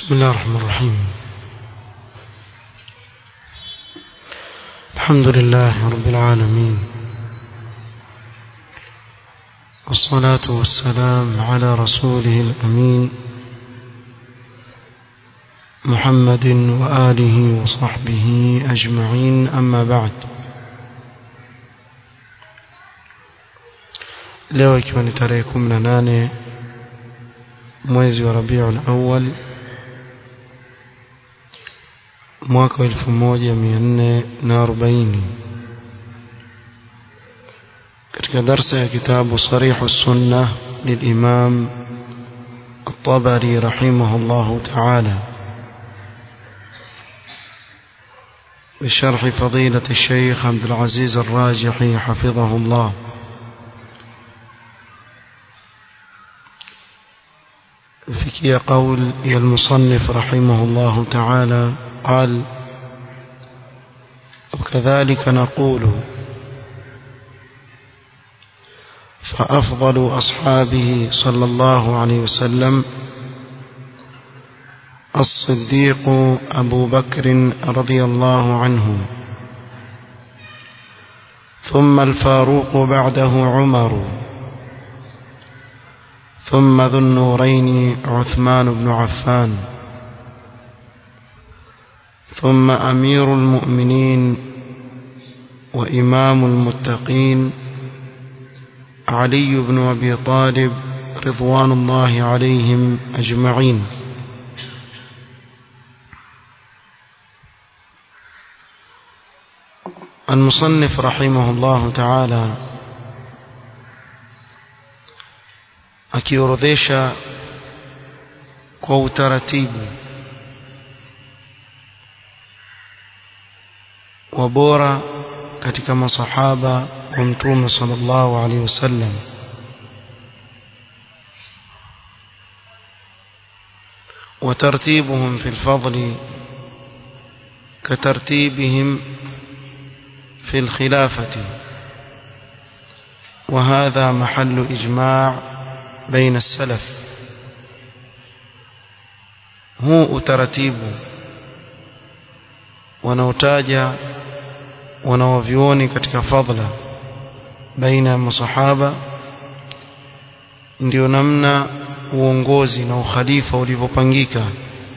بسم الله الرحمن الرحيم الحمد لله رب العالمين والصلاة والسلام على رسوله الأمين محمد وآله وصحبه أجمعين أما بعد leo ikiwa ni tarehe 18 mwezi wa Rabiul Awwal mwaka wa 1440 katika darsa ya kitabu Sarihu Sunnah للإمام الطبري رحمه الله تعالى بشرح فضيلة الشيخ عبد العزيز الراجحي حفظه الله فيكي قول يا المصنف رحمه الله تعالى قال وكذلك نقول فأفضل أصحابه صلى الله عليه وسلم الصديق أبو بكر رضي الله عنه ثم الفاروق بعده عمر ثم ذو النورين عثمان بن عفان ثم أمير المؤمنين وإمام المتقين علي بن أبي طالب رضوان الله عليهم أجمعين المصنف رحمه الله تعالى akiorodhesha kwa utaratibu wa bora katika masahaba wa mtume sallallahu alaihi wasallam وترتيبهم في الفضل كترتيبهم في الخلافة وهذا محل إجماع بين السلف huu utaratibu wanaotaja wanaovioni katika fadla baina ya masahaba ndio namna uongozi na ukhalifa ulivyopangika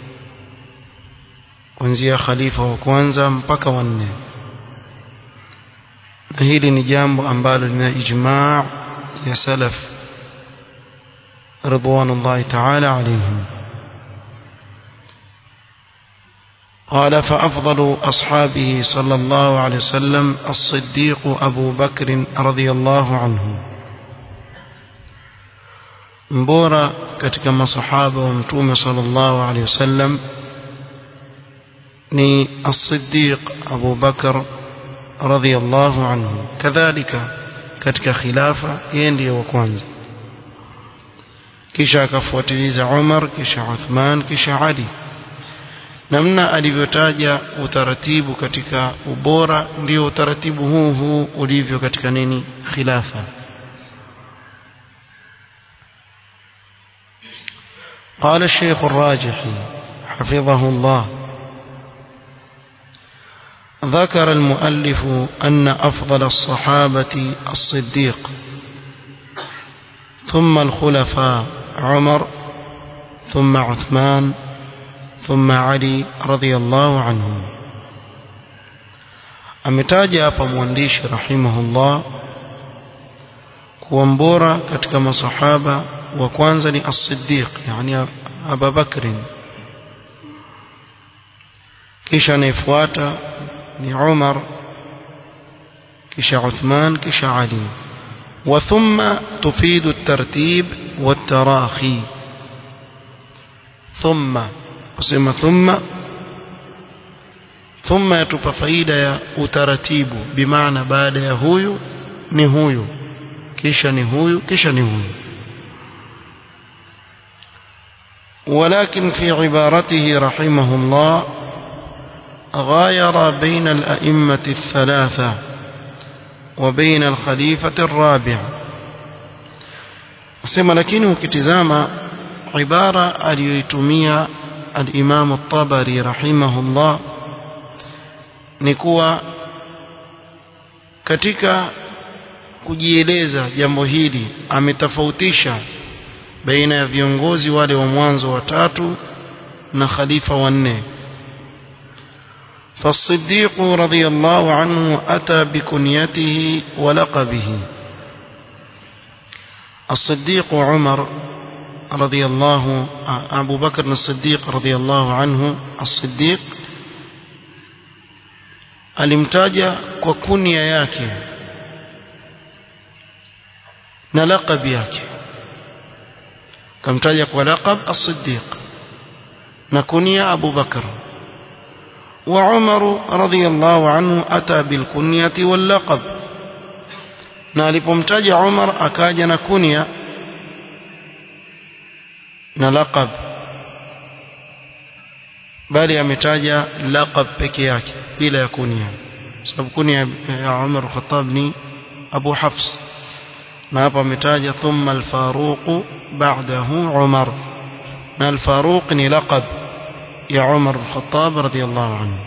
kuanzia khalifa wa kwanza mpaka wanne na hili ni jambo ambalo lina ijmaa ya salaf رضوان الله تعالى عليهم قال فأفضل أصحابه صلى الله عليه وسلم الصديق أبو بكر رضي الله عنه mbora katika masahaba wa mtume sallallahu alaihi wasallam ni as-siddiq Abu Bakar radhiyallahu anhu kadhalika katika khilafa yeye ndiye wa kwanza kisha akafuatiliza Umar kisha Uthman kisha Ali namna alivyotaja utaratibu katika ubora ndio utaratibu huu huu ulivyo katika nini khilafa قال الشيخ الراجحي حفظه الله ذكر المؤلف أن أفضل الصحابة الصديق ثم الخلفاء عمر ثم عثمان ثم علي رضي الله عنهم ametaja hapa mwandishi rahimahullah kuwa mbora katika masahaba wa kwanza ni as-siddiq yani Abu Bakr kisha anayefuata ni Umar kisha Uthman kisha Ali وثم تفيد الترتيب والتراخي ثم قسم ثم ثم يتوpa faida ya utaratibu bimaana baada ya huyu ni huyu kisha ni huyu kisha ni huyu ولكن في عبارته رحمه الله غاير بين الأئمة الثلاثة وبين الخليفة الرابع sema lakini ukitizama ibara aliyoitumia al-Imam at-Tabari rahimahullah ni kuwa katika kujieleza jambo hili ametofautisha baina ya viongozi wale wa mwanzo watatu na khalifa wanne فالصديق رضي الله عنه أتى بكنيته ولقبه الصديق عمر رضي الله أبو بكر الصديق رضي الله عنه الصديق alimtaja kwa kunia yake na laqab yake kamtaja kwa laqab as-siddiq na kunia Abu Bakr wa Umar radhiyallahu anhu ata bil kunyati wal laqab na alipomtaja Umar akaja na kunia na laqab bali ametaja laqab peke yake bila ya kunia sababu kunia ya Umar Khattab ni Abu Hafs na hapa ametaja thumma al-Faruq ba'dahu Umar na al-Faruq ni laqab ya Umar Khattab radiyallahu anhu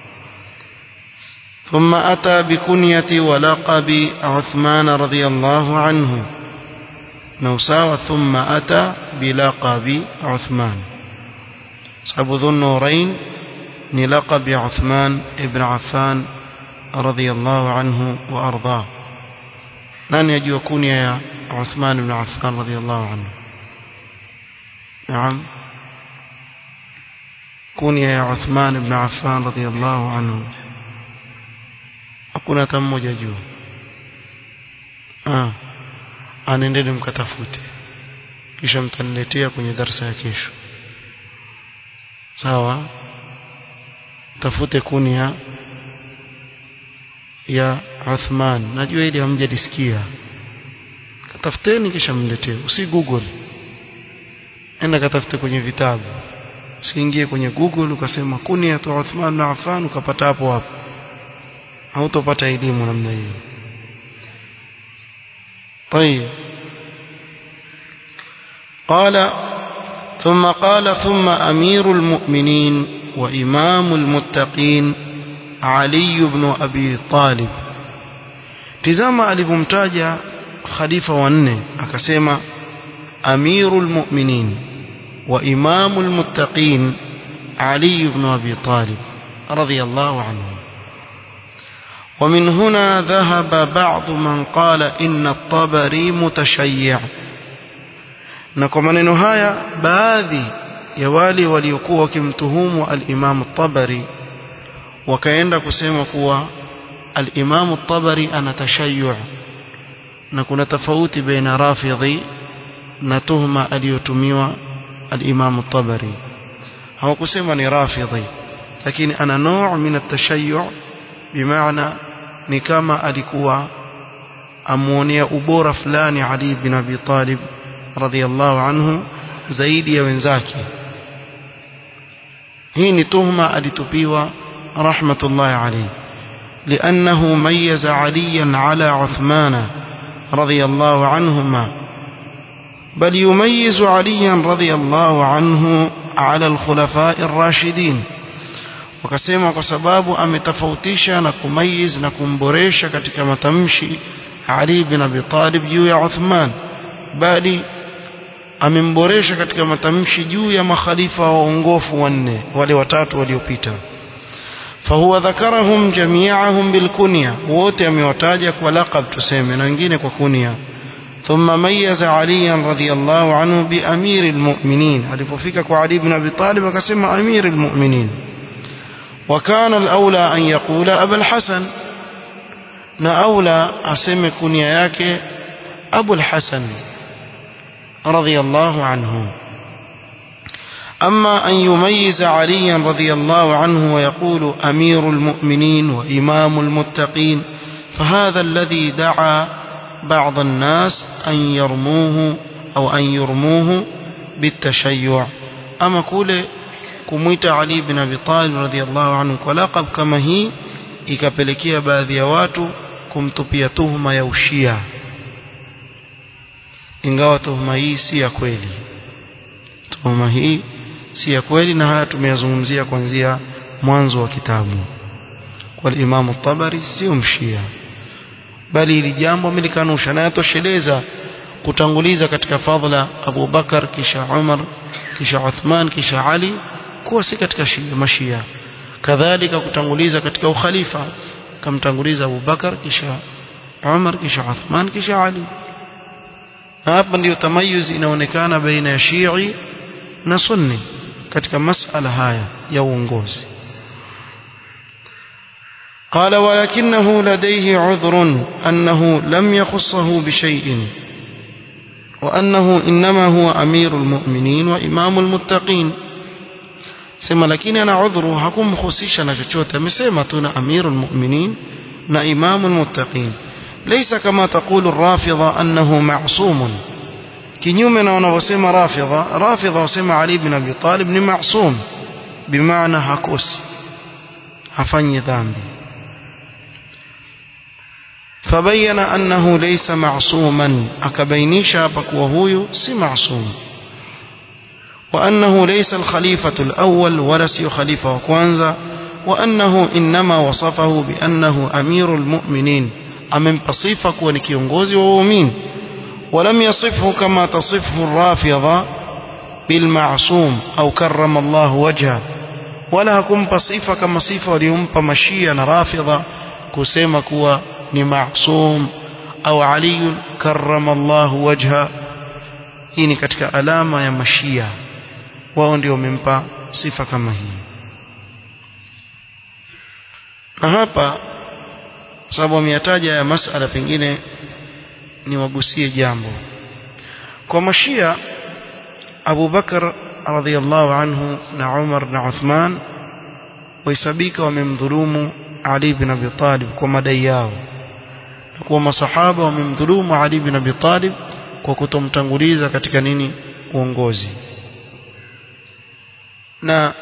ثم أتى بكنية ولقب عثمان رضي الله عنه نوساوى ثم أتى بلقب عثمان أصحاب ذو النورين للقب عثمان ابن عفان رضي الله عنه وأرضاه نان يجوا كنيا عثمان بن عفان رضي الله عنه نعم كنيا عثمان بن عفان رضي الله عنه hakuna hata mmoja juu ah anendeni mkatafute kisha mtaniletea kwenye darasa ya kesho sawa tafute kunia ya Uthman najua ili hamjalisikia katafuteni kisha mletee usi google enda katafute kwenye vitabu usiingie kwenye google ukasema kunia tu Uthman na Affan ukapata hapo hapo hautopata elimu namna hiyo طيب قال ثم قال ثم أمير المؤمنين وإمام المتقين علي بن أبي طالب tizama alivyomtaja khalifa wanne akasema amirul mu'minin wa imamul muttaqin ali ibn abi talib radiyallahu anhu ومن هنا ذهب بعض من قال إن الطبري متشيع na kwa maneno haya baadhi ya wale waliokuwa wakimtuhumu al-Imam at-Tabari wakaenda kusema kuwa al-Imam at-Tabari ana tashayyu na kuna tofauti baina rafidhi na tuhma aliyotumiwa al-Imam at-Tabari hawakusema ni rafidhi lakini ana nuu min at-tashayyu bimaana ni kama alikuwa amuonea ubora fulani Ali bin Abi Talib radhiyallahu anhu zaidi ya wenzake hii ni tuhma alitupiwa rahmatullahi alayhi لأنه ميز عليا على عثمان رضي الله عنهما بل يميز عليا رضي الله عنه على الخلفاء الراشدين wakasema kwa sababu ametofautisha na kumayiz na kumboresha katika matamshi Ali bin Abi Talib juu ya Uthman bali amemboresha katika matamshi juu ya makhalifa waongofu wanne wale watatu waliopita fahuwa dhakarahum jami'ahum bilkunya wote amewataja kwa laqab tuseme na wengine kwa kunya ثم ميز عليا رضي الله عنه بأمير المؤمنين alipofika kwa Ali bin Abi Talib akasema amir المؤمنين وكان الأولى أن يقول أبا الحسن na aula aseme kunia yake Abu al-Hasan radiyallahu anhu أما أن يميز عليا رضي الله عنه ويقول أمير المؤمنين وإمام المتقين فهذا الذي دعا بعض الناس أن يرموه أو أن يرموه بالتشيع أما كل kumwita Ali bin Abi Talib radhiallahu anhu kwa laqab kama hii ikapelekea baadhi ya watu kumtupia tuhuma ya ushia ingawa tuhuma hii si ya kweli tuhuma hii si ya kweli na haya tumeyazungumzia kuanzia mwanzo wa kitabu والإمام الطبري sio mshia bali hili jambo amelikanusha na yatosheleza kutanguliza katika fadhila Abu Bakar kisha Umar kisha Uthman kisha Ali kuwa si katika shia mashia kadhalika kutanguliza katika ukhalifa kamtanguliza Abu Bakar kisha Umar kisha Uthman kisha Ali na hapa ndiyo tamayuz inaonekana baina ya Shii na Sunni katika masala haya ya uongozi قال ولكنه لديه عذر أنه لم يخصه بشيء وأنه إنما هو أمير المؤمنين وإمام المتقين سما لكن أنا عذره حكم خصيشا نشوت مسيما تنا أمير المؤمنين نا إمام المتقين ليس كما تقول الرافضة أنه معصوم kinyume na wanavyosema rafidha rafidha wasema ali bin abi talib ni masum bimaana hakosi hafanyi dhambi فبين أنه ليس معصوما أكبينيش بكوهوي سي معصوم وأنه ليس الخليفة الأول ولا سي خليفة وكوانزا وأنه إنما وصفه بأنه أمير المؤمنين أمن بصيفك ونكيونغوزي وومين ولم يصفه كما تصفه الرافضة بالمعصوم أو كرم الله وجهه ولا هكم بصيفة كما صيفة وليمب مشيا رافضة كسيما كوا ni maasum au ali karrama Allah wajha hii ni katika alama ya mashia wao ndio wamempa sifa kama hii na hapa sababu ameyataja ya masala pengine niwagusie jambo kwa mashia Abu Bakar radhiallahu anhu na Umar na Uthman waisabika wamemdhulumu Ali bin Abi Talib kwa madai yao kuwa masahaba wamemdhulumu Ali bin Abi Talib kwa kutomtanguliza katika nini uongozi na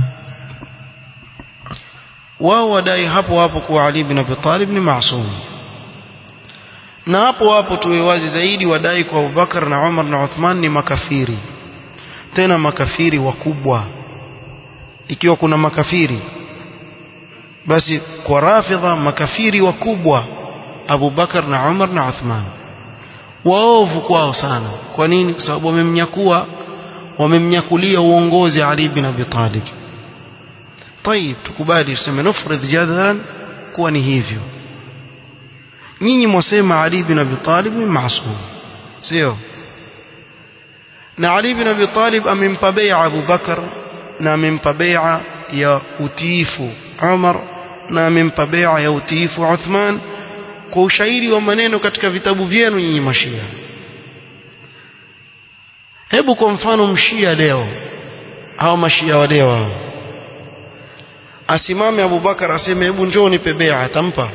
wao wadai hapo hapo kuwa Ali bin Abi Talib ni maasum na hapo hapo tuwe wazi zaidi wadai kwa Abubakar na Umar na Uthman ni makafiri tena makafiri wakubwa ikiwa kuna makafiri basi kwa rafidha makafiri wakubwa Abu Bakar na Umar na Uthman waovu kwao sana kwa nini kwa sababu wamemnyakua wamemnyakulia uongozi Ali bin Abi Talib طيب tukubali tuseme nufrid jadalan kuwa ni hivyo nyinyi mwasema Ali bin Abi Talib ni maasum sio na Ali bin Abi Talib amempa bai'a Abu Bakar na amempa bai'a ya utiifu Umar na amempa bai'a ya utiifu Uthman kwa ushairi wa maneno katika vitabu vyenu nyinyi mashia hebu kwa mfano mshia leo au mashia wa leo hao asimame Abubakar aseme hebu njoo nipe bai'a atampa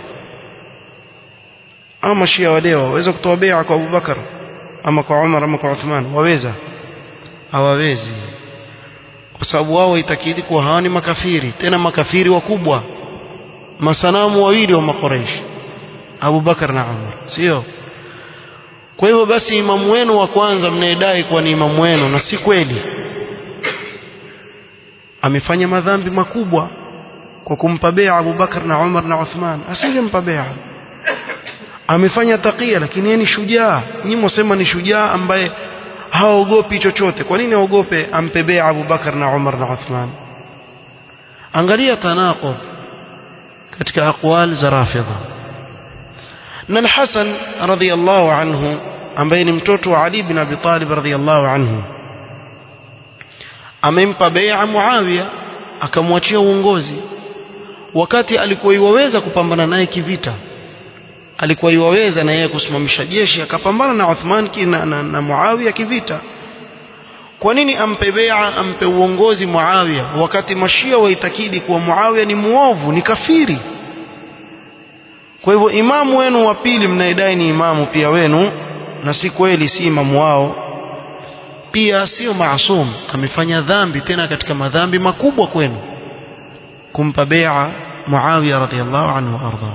au mashia wa leo waweza kutoa bai'a kwa Abubakar ama kwa Umar ama kwa Uthman waweza hawawezi kwa sababu wao itakidi kuwa hawa ni makafiri tena makafiri wakubwa masanamu wawili wa makoreishi Abu Bakar na Umar sio kwa hivyo basi imamu wenu wa kwanza mnayedai kuwa ni imamu wenu na si kweli amefanya madhambi makubwa kwa kumpa bea Abu Bakar na Umar na Uthman asingempa bea amefanya takia lakini yeye ni shujaa nyinyi mwasema ni shujaa ambaye haogopi chochote kwa nini aogope ampe bea Abu Bakar na Umar na Uthman angalia tanaqub katika aqwal za rafidha na al-Hasan radhiyallahu anhu ambaye ni mtoto wa Ali bin Abi Talib radhiyallahu anhu amempa bai'a Muawiya akamwachia uongozi wakati alikuwa iwaweza kupambana naye kivita alikuwa iwaweza na yeye kusimamisha jeshi akapambana na Uthman na, na, na Muawiya kivita kwa nini ampe bai'a ampe uongozi Muawiya wakati mashia waitakidi kuwa Muawiya ni muovu ni kafiri kwa hivyo imamu wenu wa pili mnaidai ni imamu pia wenu na si kweli si imamu wao pia sio maasum amefanya dhambi tena katika madhambi makubwa kwenu kumpa bai'a Muawiya radhiallahu anhu arda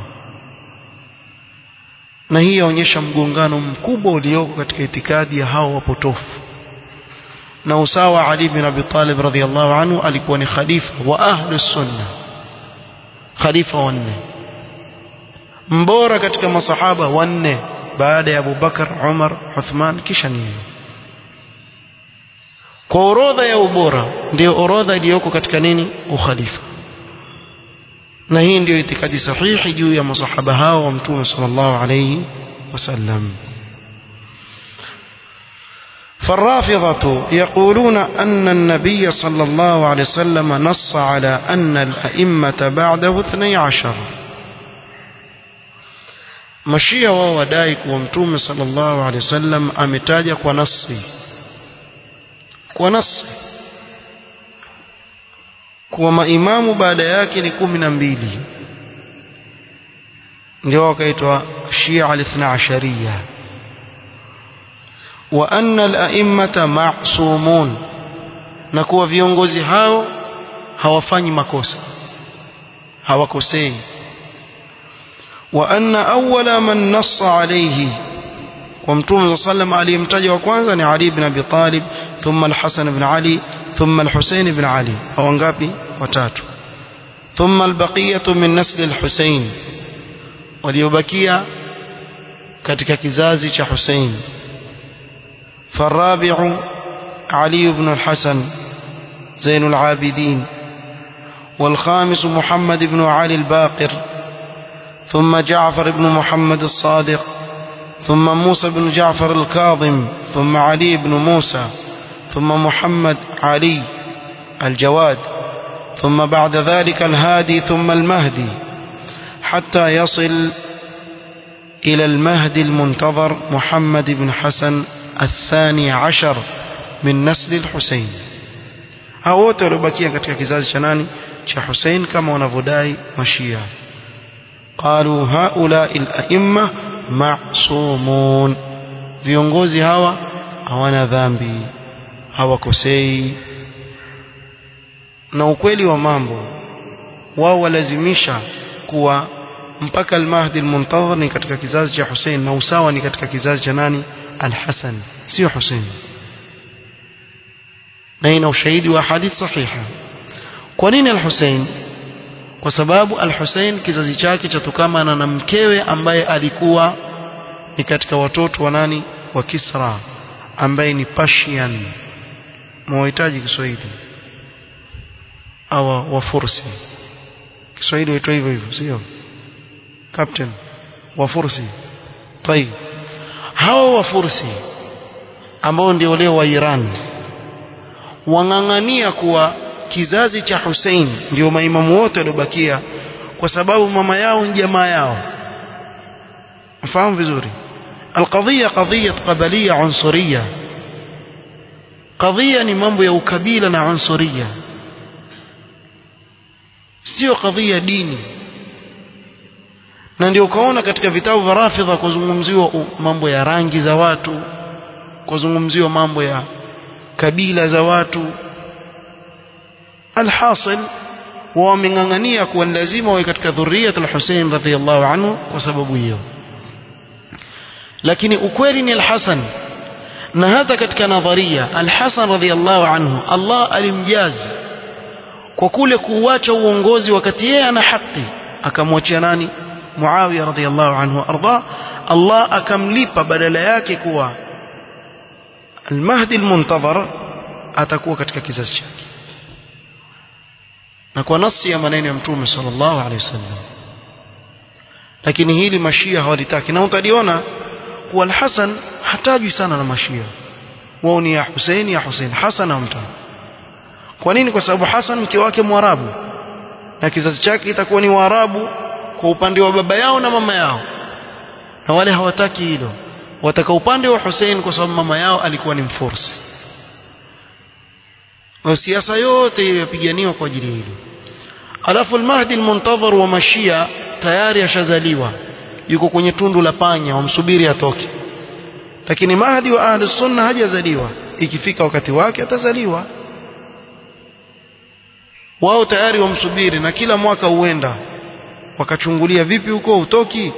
na hii yaonyesha mgongano mkubwa ulioko katika itikadi ya hao wapotofu na usawa Ali bin Abi Talib radhiyallahu anhu alikuwa ni khalifa wa ahlus sunna khalifa wanne mbora katika masahaba wanne baada ya Abu Bakar Umar Uthman kisha nini kwa orodha ya ubora ndio orodha iliyoko katika nini ukhalifa na hii ndio itikadi sahihi juu ya masahaba hao wa mtume sallallahu alayhi wasallam فالرافضة يقولون أن النبي صلى الله عليه وسلم نص على أن الأئمة بعده اثني عشر mashia wao wadai kuwa mtume sallallahu alaihi wasallam ametaja kwa nasi kwa nasi kuwa maimamu baada yake ni kumi na mbili ndio wakaitwa shia alithna ashariya wa anna al-a'immata ma'sumun na kuwa viongozi hao hawafanyi makosa hawakosei wa anna awwala man nassa alayhi kwa mtume sallam aliyemtaja wa kwanza ni Ali ibn Abi Talib thumma al-Hasan ibn Ali thumma al-Husayn ibn Ali hao ngapi watatu thumma al-baqiyatu min nasl al-Husayn waliobakia katika kizazi cha Husayn فالرابع علي بن الحسن زين العابدين والخامس محمد بن علي الباقر ثم جعفر بن محمد الصادق ثم موسى بن جعفر الكاظم ثم علي بن موسى ثم محمد علي الجواد ثم بعد ذلك الهادي ثم المهدي حتى يصل إلى المهدي المنتظر محمد بن حسن الثاني عشر من نسل الحسين hao wote waliobakia katika kizazi cha nani cha Hussein kama wanavyodai mashia qalu haulai al-a'imma ma'sumun viongozi hawa hawana dhambi hawakosei na ukweli wa mambo wao walazimisha kuwa mpaka al-Mahdi al-Muntadhir ni katika kizazi cha Hussein na usawa ni katika kizazi cha nani al-Hasan sio Hussein na ina ushahidi wa hadith sahiha kwa nini al-Hussein kwa sababu al-Hussein kizazi chake chatokamana na mkewe ambaye alikuwa ni katika watoto wa nani wa Kisra ambaye ni Persian mwahitaji Kiswahili au wa Fursi Kiswahili huitwa hivyo hivyo sio captain wa Fursi طيب hawa wa Fursi ambao ndio leo wa Iran wang'ang'ania kuwa kizazi cha Hussein ndio maimamu wote waliobakia kwa sababu mama yao ni jamaa yao mfahamu vizuri القضية قضية قبلية عنصرية قضية ni mambo ya ukabila na unsuria sio kadhia dini na ndio ukaona katika vitabu vya rafidha kuzungumziwa mambo ya rangi za watu kuzungumziwa mambo ya kabila za watu alhasil wameng'ang'ania kuwa lazima wawe katika dhurriyat al-Hussein radhiyallahu anhu kwa sababu hiyo lakini ukweli ni al-Hasan na hata katika nadharia al-Hasan radhiyallahu anhu Allah alimjazi kwa kule kuuacha uongozi wakati yeye ana haki akamwachia nani Muawiya radhiyallahu anhu arda Allah akamlipa badala yake kuwa al-Mahdi al-Muntazar atakuwa katika kizazi chake na kwa nasi ya maneno ya Mtume sallallahu alaihi wasallam lakini hili mashia hawalitaki na utaliona kuwa al-Hasan hatajwi sana na mashia wao ni ya Hussein ya Hussein Hasan amta kwa nini kwa sababu Hasan mke wake mwarabu na kizazi chake kitakuwa ni waarabu kwa upande wa baba yao na mama yao na wale hawataki hilo wataka upande wa Hussein kwa sababu mama yao alikuwa ni mfursi na siasa yote yapiganiwa kwa ajili hilo alafu al-Mahdi al-Muntadhar wa Mashia tayari ashazaliwa yuko kwenye tundu la panya wamsubiri atoke lakini Mahdi wa Ahli Sunna hajazaliwa ikifika wakati wake atazaliwa wao tayari wamsubiri na kila mwaka huenda wakachungulia vipi huko utoki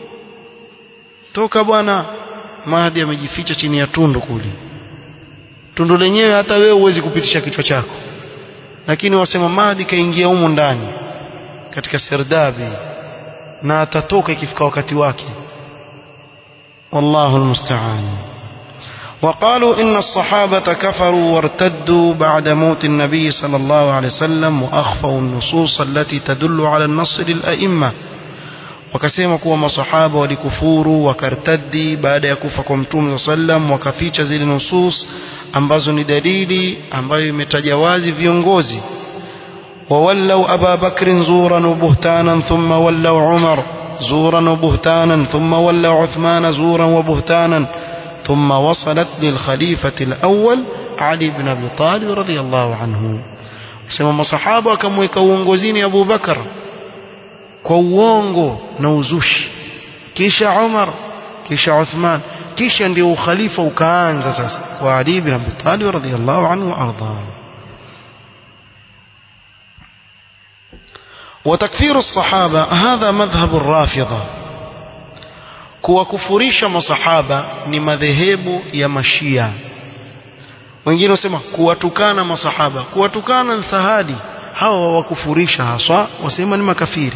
toka bwana Mahdi amejificha chini ya tundu kule tundu lenyewe hata wewe huwezi kupitisha kichwa chako lakini wasema Mahdi kaingia humu ndani katika serdabi na atatoka ikifika wakati wake wallahu almusta'an وقالوا إن الصحابة كفروا وارتدوا بعد موت النبي صلى الله عليه وسلم وأخفوا النصوص التي تدل على النصر للأئمة wakasema kuwa masahaba walikufuru wakartaddi baada ya kufa kwa mtume sallam wakaficha zile nusus ambazo ni dalili ambayo imetaja wazi viongozi وولوا أبا بكر زورا وبهتانا ثم ولوا عمر زورا وبهتانا ثم ولوا عثمان زورا وبهتانا ثم وصلت للخليفة الأول علي بن أبي طالب رضي الله عنه سمى مصحابة كم يكونغوزين أبو بكر kwa uongo na uzushi kisha Umar kisha Uthman kisha ndio ukhalifa ukaanza sasa kwa Ali ibn Abi Talib radhiyallahu anhu arda وتكفير الصحابة هذا مذهب الرافضة kuwakufurisha masahaba ni madhehebu ya mashia wengine wasema kuwatukana masahaba kuwatukana ni sahadi hawa wawakufurisha haswa wasema ni makafiri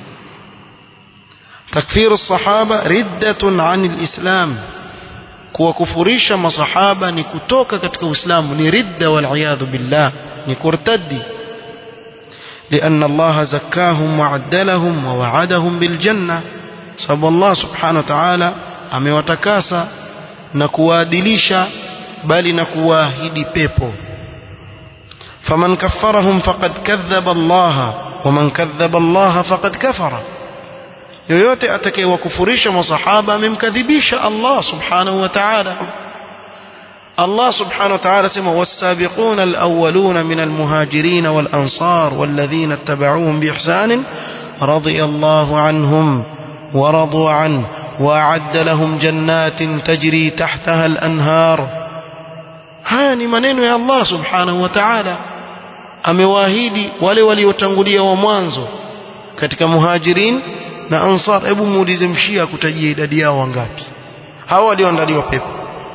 تكفير الصحابة ردة عن الإسلام kuwakufurisha masahaba ni kutoka katika Uislamu ni ridda wal billah ni kurtadi لأن الله زكاهم وعدلهم ووعدهم بالجنة sababu Allah subhanahu wa ta'ala amewatakasa na kuwaadilisha bali na kuwaahidi pepo faman kaffarahum faqad kadhaba Allah waman kadhaba Allah faqad kafara yoyote atakayewakufurisha masahaba amemkadhibisha Allah subhanahu wa ta'ala الله سبحانه وتعالى سمى والسابقون الأولون من المهاجرين والأنصار والذين اتبعوهم بإحسان رضي الله عنهم ورضوا عنه وأعد لهم جنات تجري تحتها الأنهار هاني منين يا الله سبحانه وتعالى amewaahidi wale waliotangulia wa mwanzo katika muhajirin na ansar hebu muulize mshia kutajia idadi yao wangapi hao walioandaliwa pepo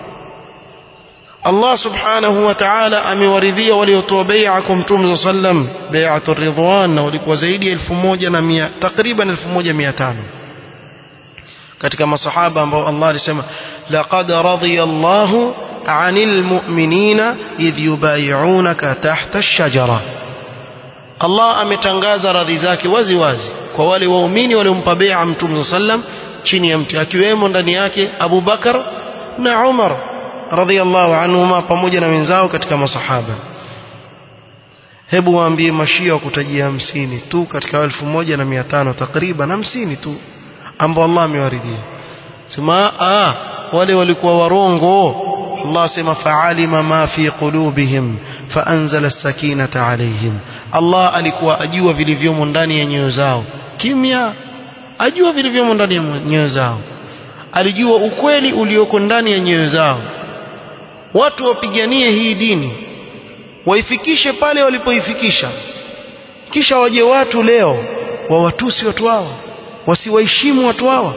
Allah subhanahu wa ta'ala amewaridhia waliotoa bai'a kwa Mtume sallam bai'atul ridwan na walikuwa zaidi ya 1100 takriban 1500 katika masahaba ambao Allah alisema laqad radiyallahu 'anil mu'minina idh yubay'unaka tahta ash-shajara Allah ametangaza radhi zake wazi wazi kwa wale waumini waliompa bai'a Mtume sallam chini ya mti akiwemo ndani yake Abu Bakar na Umar radhiallahu anhuma pamoja na wenzao katika masahaba hebu waambie mashia wakutajia hamsini tu katika elfu moja na mia tano takriban hamsini tu ambao Allah amewaridhia sema ah wale walikuwa warongo Allah sema fa'alima ma fi qulubihim faanzala as-sakinata alayhim Allah alikuwa ajua vilivyomo ndani ya nyoyo zao kimya ajua vilivyomo ndani ya nyoyo zao alijua ukweli ulioko ndani ya nyoyo zao watu wapiganie hii dini waifikishe pale walipoifikisha kisha waje watu leo wawatusi watu hawa wasiwaheshimu watu hawa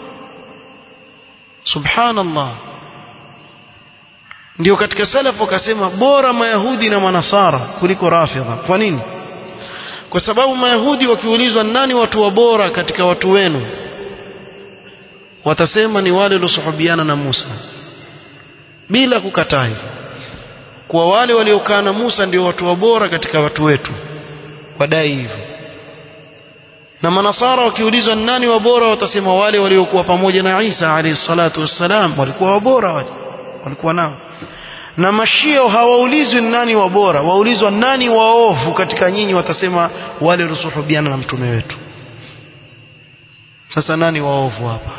subhanallah ndio katika salaf wakasema bora mayahudi na manasara kuliko rafidha kwa nini kwa sababu mayahudi wakiulizwa nani watu wa bora katika watu wenu watasema ni wale waliosuhubiana na Musa bila kukataa hivyo kwa wale waliokaa na Musa ndio watu wa bora katika watu wetu wadai hivyo na manasara wakiulizwa nani wa bora watasema wale waliokuwa pamoja na Isa alayhi salatu wassalam walikuwa wabora wale walikuwa nao na mashia hawaulizwi nani wa bora waulizwa nani waovu katika nyinyi watasema wale waliosuhubiana na mtume wetu sasa nani waovu hapa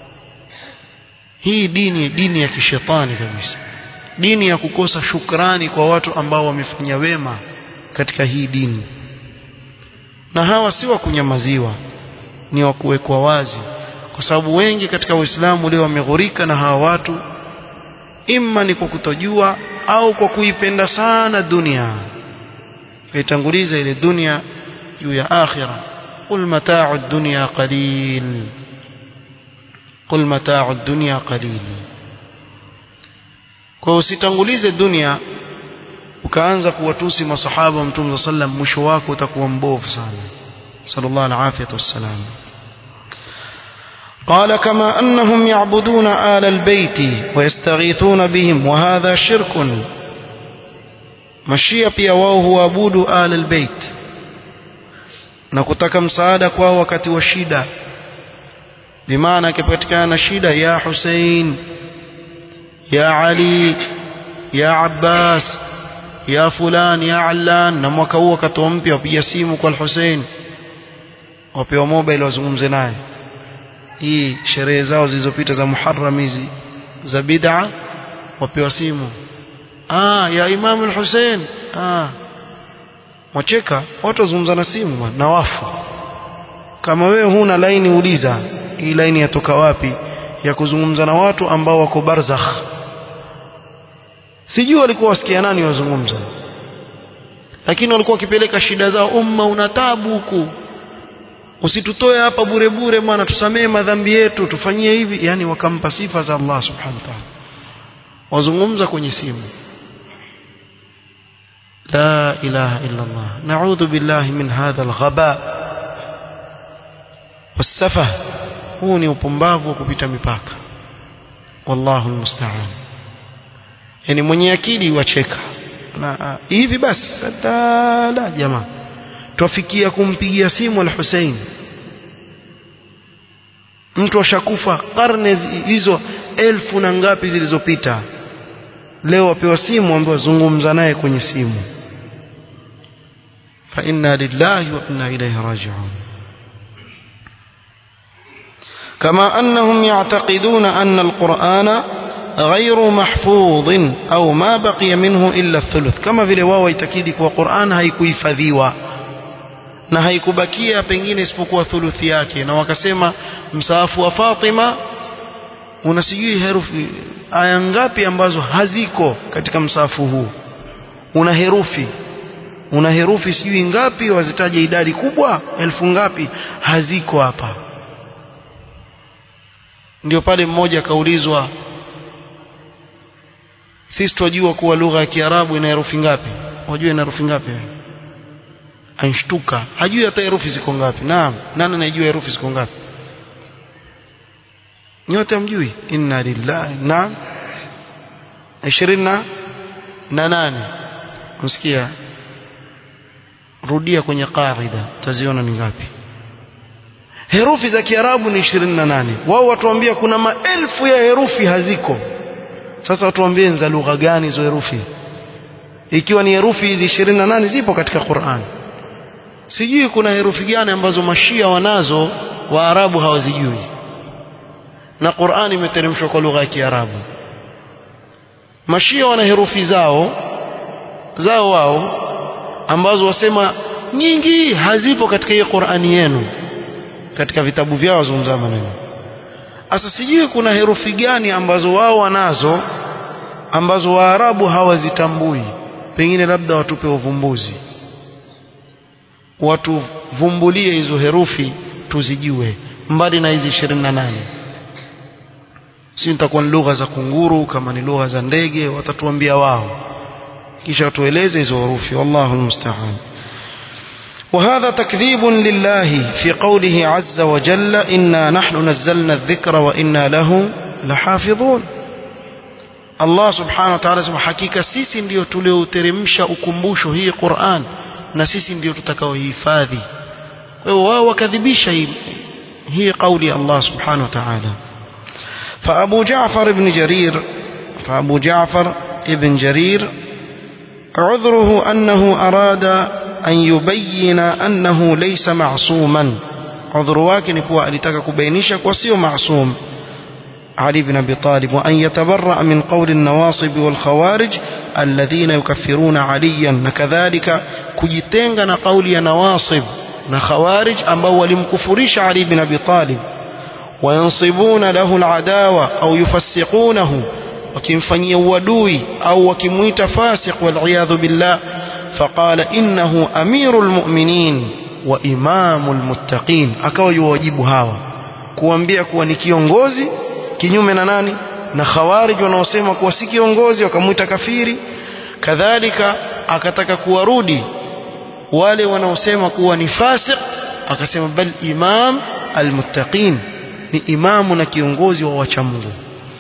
hii dini dini ya kishetani kabisa dini ya kukosa shukrani kwa watu ambao wamefanya wema katika hii dini na hawa si wa kunyamaziwa ni wa kuwekwa wazi kwa sababu wengi katika Uislamu leo wameghurika na hawa watu imma ni kwa kutojua au kwa kuipenda sana dunia kaitanguliza ile dunia juu ya akhira qul mata'u ad-dunya qalil قل متاع الدنيا قليل kwa usitangulize dunia ukaanza kuwatusi masahaba wa mtume sallam mwisho wako utakuwa mbovu sana sallallahu alaihi wasallam قال كما أنهم يعبدون آل البيت ويستغيثون بهم وهذا شرك mashia pia wao huabudu al albayt na kutaka msaada kwao wakati wa shida bimaana akipatikana na shida ya Hussein ya Ali ya Abbas ya fulan ya Allan na mwaka huo akatoa mpya wapiga simu kwa Hussein wapewa mobile wazungumze naye hii sherehe zao zilizopita za Muharram hizi za bid'a wapewa simu ah ya Imam al-Hussein ah wacheka watu wazungumza na simu na wafu kama wewe huna laini uliza hii laini yatoka wapi ya kuzungumza na watu ambao wako barzakh sijui walikuwa wasikia nani wazungumza lakini walikuwa wakipeleka shida zao umma una tabu huku usitutoe hapa bure bure bwana tusamee madhambi yetu tufanyie hivi yani wakampa sifa za Allah subhanahu wa ta'ala wazungumza kwenye simu لا إله إلا الله نعوذ بالله من هذا الغباء والسفه huu ni upumbavu wa kupita mipaka wallahu almusta'an yani mwenye akili wacheka na hivi basi la jamaa twafikia kumpigia simu al-Hussein mtu ashakufa karne hizo elfu na ngapi zilizopita leo wapewa simu ambayo zungumza naye kwenye simu fa inna lillahi wa inna ilayhi raji'un كما أنهم يعتقدون أن القرآن غير محفوظ أو ما بقي منه إلا الثلث كما vile wao itakidi kwa Qur'an haikuhifadhiwa na haikubakia pengine isipokuwa thuluthi yake na wakasema msaafu wa Fatima una sijui herufi aya ngapi ambazo haziko katika msaafu huu una herufi una herufi sijui ngapi wazitaja idadi kubwa elfu ngapi haziko hapa ndio pale mmoja akaulizwa sisi tunajua kuwa lugha ya Kiarabu ina herufi ngapi wajua ina herufi ngapi anshtuka hajui hata herufi ziko ngapi naam nani anajua herufi ziko ngapi nyote mjui inna lillahi naam 20 na nane msikia rudia kwenye qaida utaziona ni ngapi herufi za kiarabu ni 28 wao watuambia kuna maelfu ya herufi haziko sasa watuambie za lugha gani hizo herufi ikiwa ni herufi hizi 28 zipo katika Qur'an sijui kuna herufi gani ambazo mashia wanazo waarabu hawazijui na Qur'an imeteremshwa kwa lugha ya Kiarabu mashia wana herufi zao zao wao ambazo wasema nyingi hazipo katika hii Qur'ani yenu katika vitabu vyao wazungumza maneno sasa sijui kuna herufi gani ambazo wao wanazo ambazo waarabu hawazitambui pengine labda watupe uvumbuzi watuvumbulie hizo herufi tuzijue mbali na hizi 28 si nitakuwa ni lugha za kunguru kama ni lugha za ndege watatuambia wao kisha watueleze hizo herufi wallahu almusta'an وهذا تكذيب لله في قوله عز وجل إنا نحن نزلنا الذكر وإنا له لحافظون Allah subhanahu wa ta'ala sema hakika sisi ndio tulioteremsha ukumbusho hii Qur'an na sisi ndio tutakaohifadhi kwa hiyo wao wakadhibisha hii hii kauli Allah subhanahu wa ta'ala فأبو جعفر بن جرير فأبو جعفر ابن جرير عذره أنه أراد أن يبين أنه ليس معصوما عذر واكن هو ألتك كبينيشك وسيو معصوم علي بن أبي طالب وأن يتبرأ من قول النواصب والخوارج الذين يكفرون عليا كذلك كجتنغن قول نواصب نخوارج أما ولمكفريش علي بن أبي طالب وينصبون له العداوة أو يفسقونه wakimfanyia uadui au wakimwita fasiq waliyadhu billah faqala innahu amirul mu'minin wa imamul muttaqin akawa yuwajibu hawa kuambia kuwa ni kiongozi kinyume na nani na khawarij wanaosema kuwa si kiongozi wakamwita kafiri kadhalika akataka kuwarudi wale wanaosema kuwa ni fasiq akasema bal imam almuttaqin ni imamu na kiongozi wa wacha Mungu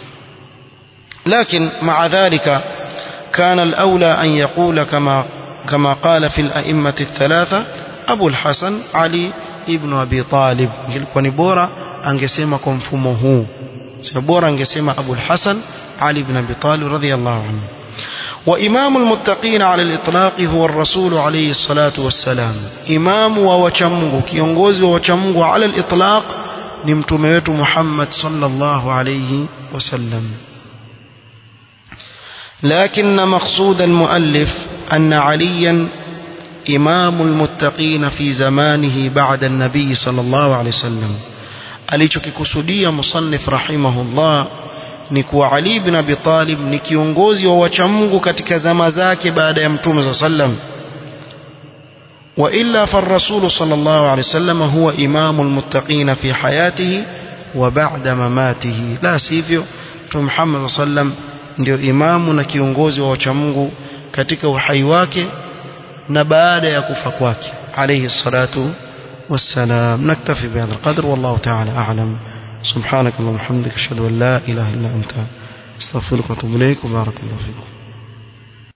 لكن مع ذلك كان الأولى أن يقول كما كما قال في الأئمة الثلاثة أبو الحسن علي ابن أبي طالب كني بورا أنجسيما كنفمه بورا أنجسيما أبو الحسن علي بن أبي طالب رضي الله عنه وإمام المتقين على الإطلاق هو الرسول عليه الصلاة والسلام إمام ووشمه كيونغوز ووشمه على الإطلاق نمتميت محمد صلى الله عليه وسلم لكن مقصود المؤلف أن عليا إمام المتقين في زمانه بعد النبي صلى الله عليه وسلم alichokikusudia musannif rahimahullah ni kuwa Ali bin Abi Talib ni kiongozi wa wacha Mungu katika zama zake baada ya Mtume صلى الله عليه وسلم وإلا فالرسول صلى الله عليه وسلم هو إمام المتقين في حياته وبعد مماته لا سيفيو محمد صلى الله عليه وسلم ndio imamu na kiongozi wa wacha Mungu katika uhai wake na baada ya kufa kwake alayhi salatu والسلام نكتفي بهذا القدر والله تعالى أعلم سبحانك اللهم وبحمدك أشهد أن لا إله إلا أنت استغفرك وأتوب إليك وبارك الله فيكم